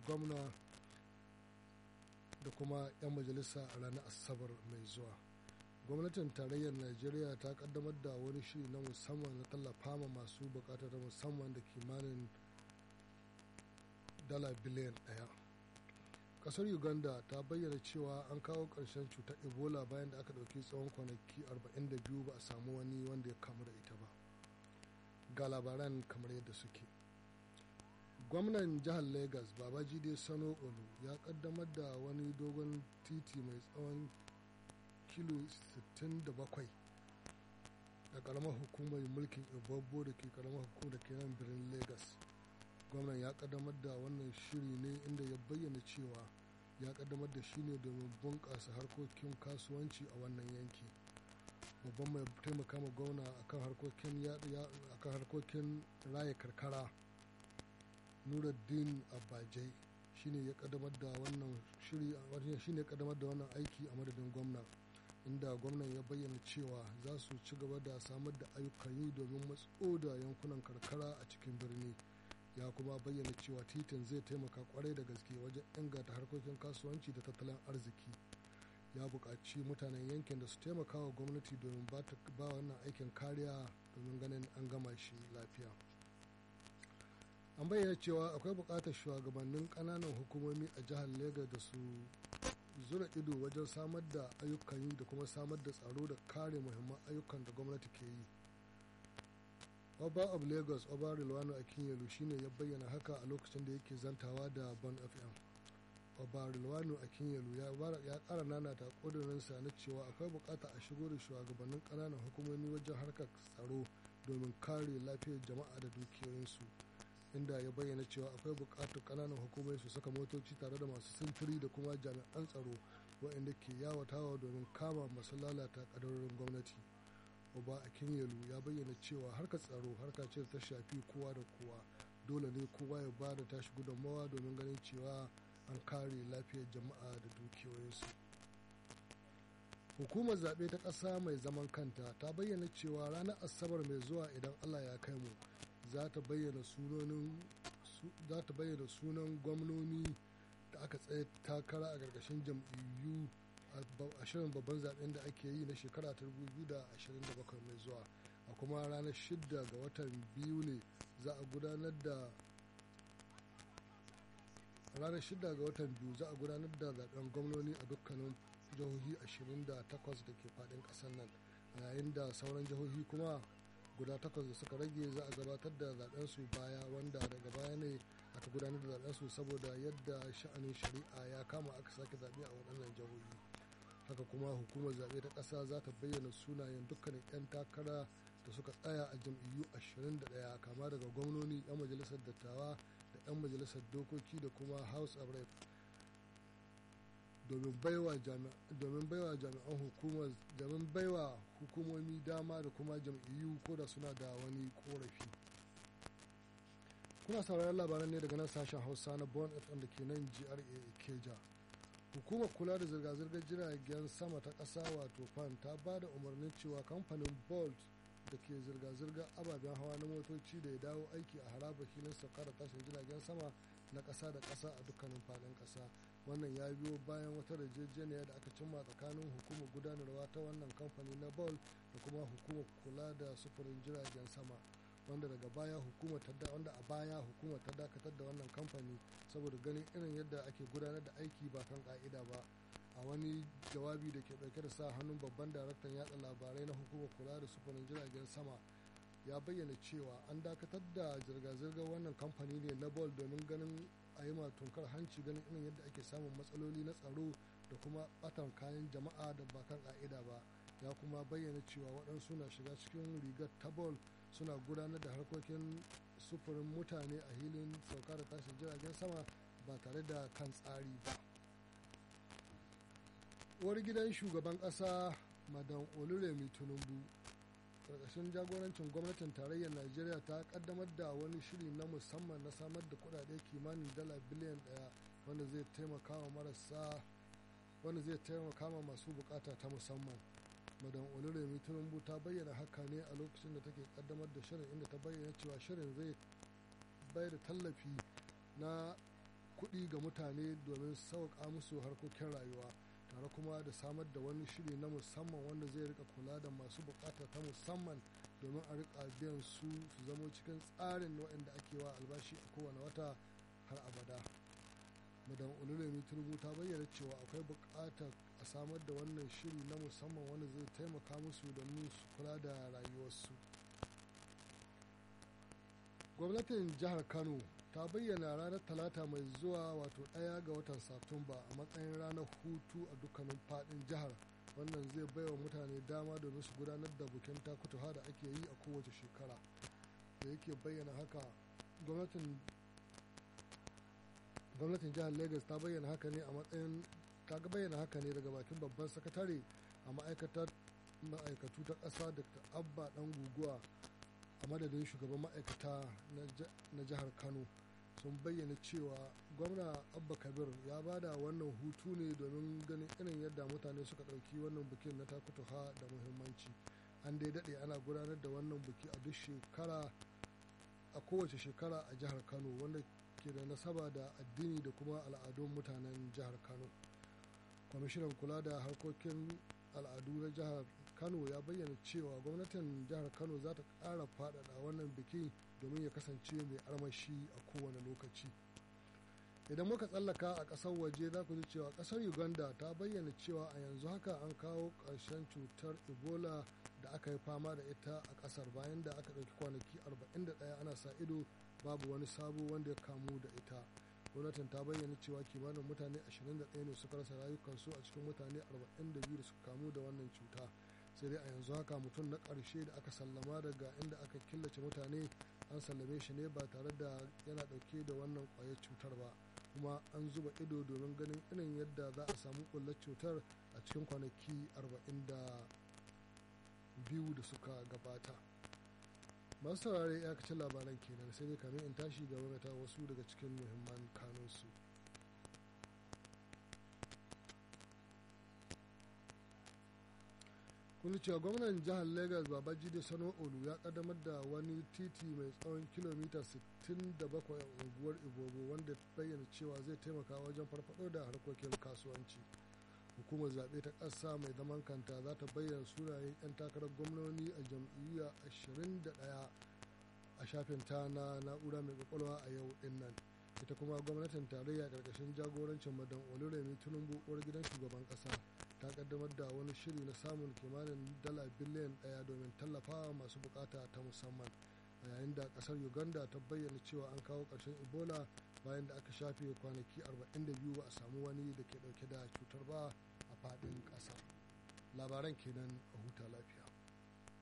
gwamna da kuma 'yan majalisa a ranar asabar mai zuwa gwamnatin tarayyar najeriya ta kaddamar da wani shiri na musamman na tallafa ma masu bukatar musamman da kimanin dala biliyan daya kasar uganda ta bayyana cewa an kawo ƙarshen cutar ebola bayan da aka ɗauki tsawon kwanaki 42 ba a samu wani wanda ya kamu da ita ba ga labaran kamar yadda suke gwamnan jihar lagos babajide sano olu ya kaddamar da wani dogon titi mai tsawon kilo 67 da karamar hukumar mulkin ibabbo da ke karamar hukumar da ke nan birnin lagos gwamnan ya kaddamar da wannan shiri ne inda ya bayyana cewa ya kaddamar da shi ne domin bunƙasa harkokin kasuwanci a wannan yanki babban mai taimaka ma gwamna akan harkokin akan harkokin raya karkara nuruddin abajai shine ya kaddamar da wannan shiri shine ya kaddamar da wannan aiki a madadin gwamna inda gwamnan ya bayyana cewa za su ci gaba da samar da ayyukan yi domin matso da yankunan karkara a cikin birni ya kuma bayyana cewa titin zai taimaka kwarai da gaske wajen inganta harkokin kasuwanci da tattalin arziki ya buƙaci mutanen yankin da su taimaka wa gwamnati domin ba wannan aikin kariya domin ganin an gama shi lafiya an bayyana cewa akwai buƙatar shugabannin ƙananan hukumomi a jihar lagos da su zura ido wajen samar da ayyukan yi da kuma samar da tsaro da kare muhimman ayyukan da gwamnati ke yi Oba of Lagos Oba Rilwano Akinyelu shine ya bayyana haka a lokacin da yake zantawa da Bon FM. Oba Rilwano Akinyelu ya ƙara nanata ƙudurinsa na cewa akwai bukata a shigo da shugabannin ƙananan hukumomi wajen harkar tsaro domin kare lafiyar jama'a da dukiyoyinsu. Inda ya bayyana cewa akwai bukatar ƙananan hukumomi su saka motoci tare da masu sintiri da kuma jami'an tsaro waɗanda ke yawatawa domin kama masu lalata ƙadarorin gwamnati. Oba Akinyelu ya bayyana cewa harkar tsaro harka ce ta shafi kowa da kowa dole ne kowa ya ba da tashi gudunmawa domin ganin cewa an kare lafiyar jama'a da dukiyoyinsu. Hukumar zaɓe ta ƙasa mai zaman kanta ta bayyana cewa ranar Asabar mai zuwa idan Allah ya kai mu za ta bayyana sunan gwamnoni da aka tsaye takara a ƙarƙashin jam'iyyu a shirin babban zaben da ake yi na shekara ta 2027 mai zuwa a kuma ranar 6 ga watan biyu ne za a gudanar da ranar 6 ga watan biyu za a gudanar da zaben gwamnoni a dukkanin jihohi 28 da ke fadin kasar nan yayin da sauran jihohi kuma guda takwas da suka rage za a gabatar da zaben su baya wanda daga baya ne aka gudanar da zaben su saboda yadda sha'anin shari'a ya kama aka sake zaɓe a waɗannan jihohi haka kuma hukumar zaɓe ta ƙasa za ta bayyana sunayen dukkanin 'yan takara da suka tsaya a jam'iyyu 21 kama daga gwamnoni 'yan majalisar dattawa da 'yan majalisar dokoki da kuma house of rep domin baiwa jami'an hukumar domin baiwa hukumomi dama da kuma jam'iyyu ko da suna da wani korafi kuna sauraron labaran ne daga nan sashen hausa na bon fm da ke nan gra keja hukumar kula da zirga-zirgar jiragen sama ta ƙasa wato fan ta ba da umarnin cewa kamfanin bolt da ke zirga-zirgar ababen hawa na motoci da ya dawo aiki a harabar filin sauka da tashin jiragen sama na ƙasa da ƙasa a dukkanin faɗin ƙasa wannan ya biyo bayan wata yarjejeniya da aka cimma tsakanin hukumar gudanarwa ta wannan kamfani na bolt da kuma hukumar kula da sufurin jiragen sama wanda daga baya hukumar ta wanda a baya hukumar ta dakatar da wannan kamfani saboda ganin irin yadda ake gudanar da aiki ba kan ka'ida ba a wani jawabi da ke dauke da sa hannun babban daraktan yatsa labarai na hukumar kula da sufurin jiragen sama ya bayyana cewa an dakatar da zirga-zirgar wannan kamfani ne na bol domin ganin a yi tunkar hanci ganin irin yadda ake samun matsaloli na tsaro da kuma batan kayan jama'a da ba kan ka'ida ba ya kuma bayyana cewa waɗansu na shiga cikin rigar ta bol suna gudanar da harkokin sufurin mutane a hilin sauka da tashin jiragen sama ba tare da kan tsari ba uwar gidan shugaban ƙasa madan oluremi tinubu karkashin jagorancin gwamnatin tarayyar najeriya ta kaddamar da wani shiri na musamman na samar da kudade kimanin dala biliyan daya wanda zai taimaka wa marasa wanda zai taimaka ma masu bukata ta musamman madan oluremi tinubu ta bayyana haka ne a lokacin da take kaddamar da shirin inda ta bayyana cewa shirin zai bayar da tallafi na kuɗi ga mutane domin sauƙa musu harkokin rayuwa tare kuma da samar da wani shiri na musamman wanda zai rika kula da masu bukata ta musamman domin a rika biyan su su zamo cikin tsarin waɗanda ake wa albashi a kowane wata har abada madam olulemi turbu ta bayyana cewa akwai buƙatar a samar da wannan shiri na musamman wanda zai taimaka musu domin su kula da rayuwarsu gwamnatin jihar kano ta bayyana ranar talata mai zuwa wato ɗaya ga watan satumba a matsayin ranar hutu a dukkanin faɗin jihar wannan zai baiwa mutane dama domin su gudanar da bukin takutuha da ake yi a kowace shekara da yake bayyana haka gwamnatin gwamnatin jihar lagos ta bayyana haka ne a matsayin ta bayyana haka ne daga bakin babban sakatare a ma'aikatar ma'aikatu ta ƙasa dr abba dan guguwa a madadin shugaban ma'aikata na jihar kano sun bayyana cewa gwamna abba kabir ya bada wannan hutu ne domin ganin irin yadda mutane suka ɗauki wannan bikin na takutuha da muhimmanci an dai daɗe ana gudanar da wannan biki a duk shekara a kowace shekara a jihar kano wanda ke da nasaba da addini da kuma al'adun mutanen jihar kano kwamishinan kula da harkokin al'adu na jihar kano ya bayyana cewa gwamnatin jihar kano za ta ƙara faɗaɗa wannan biki domin ya kasance mai armashi a kowane lokaci idan muka tsallaka a ƙasar waje za ku ji cewa ƙasar uganda ta bayyana cewa a yanzu haka an kawo ƙarshen cutar ebola da aka yi fama da ita a ƙasar bayan da aka ɗauki kwanaki 41 ana sa ido babu wani sabo wanda ya kamu da ita gwamnatin ta bayyana cewa kimanin mutane 21 ne suka rasa rayukansu a cikin mutane 42 da suka kamu da wannan cuta sai dai a yanzu haka mutum na ƙarshe da aka sallama daga inda aka killace mutane an sallame shi ne ba tare da yana ɗauke da wannan ƙwayar cutar ba kuma an zuba ido domin ganin irin yadda za a samu ƙullar cutar a cikin kwanaki 42 da suka gabata masu saurare ya kacin labaran kenan sai dai kamin in tashi ga ta wasu daga cikin muhimman kanunsu kun cewa gwamnan jihar lagos babajide sano olu ya kaddamar da wani titi mai tsawon kilomita 67 a unguwar ibobo wanda bayyana cewa zai taimaka wajen farfado da harkokin kasuwanci hukumar zaɓe ta ƙasa mai zaman kanta za ta bayyana sunayen 'yan takarar gwamnoni a jam'iyya 21 a shafin ta na na'ura mai kwakwalwa a yau din nan ita kuma gwamnatin tarayya ƙarƙashin jagorancin madan oluremi tinubu uwar gidan shugaban ƙasa ta kaddamar da wani shiri na samun kimanin dala biliyan ɗaya domin tallafawa masu bukata ta musamman a yayin da ƙasar uganda ta bayyana cewa an kawo ƙarshen ebola bayan da aka shafe kwanaki 42 ba a samu wani da ke dauke da cutar ba a fadin kasar labaran kenan a huta lafiya